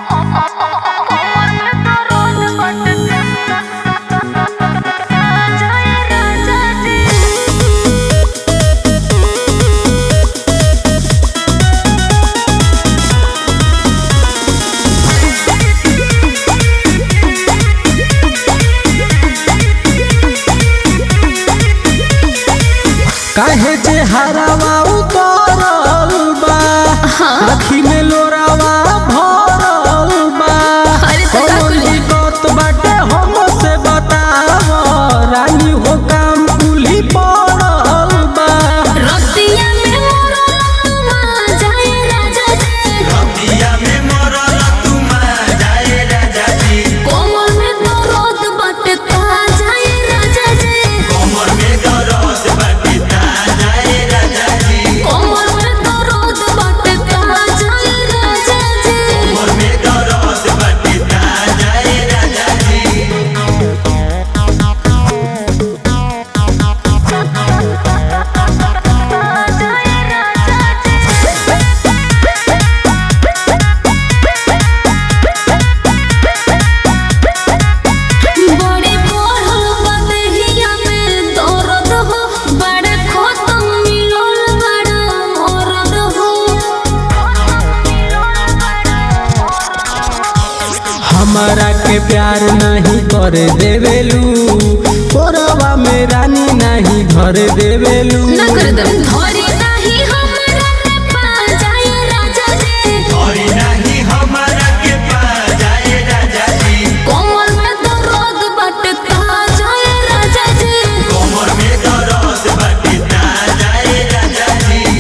काहे जे हरावा उतरल बा आखी में लोरावा भरल बा अरे तो का कौन कुली? दिक्कत बाटे हमसे बताव रानी हो काम कुली पड़ल बा रतिया में मोरा लतुआ जाए राजा जी कोमल में दर्द बाटे ता जाए राजा जी कोमल में दर्द बाटे ता जाए राजा जी बड़ी बढ़ल बा देहिया में दर्द हो बड़े खतम मिलल बड़ा मरद हो हमारा के प्यार नहीं कर देवेलू कोरवा में रानी नहीं घर देवेलू ना कर दम धरी नाही हमरा के पा जाए राजा जी कोमल में दर्द बाटे ता जाए राजा जी कोमल में दर्द बाटे ता जाए राजा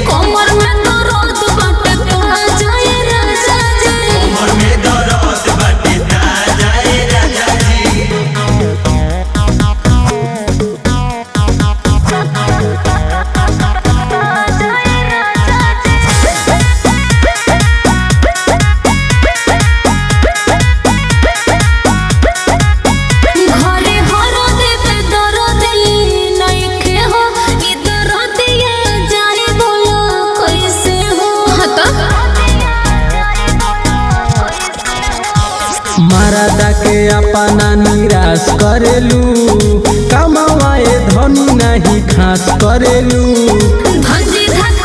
जी घरे हरो देवे दरदी नइखे हो ई दरदिया जाई बोलो कैसे हो हता मरदा के अपना निराश करेलू कमाए धनी नहीं खास करेलू धंजी धक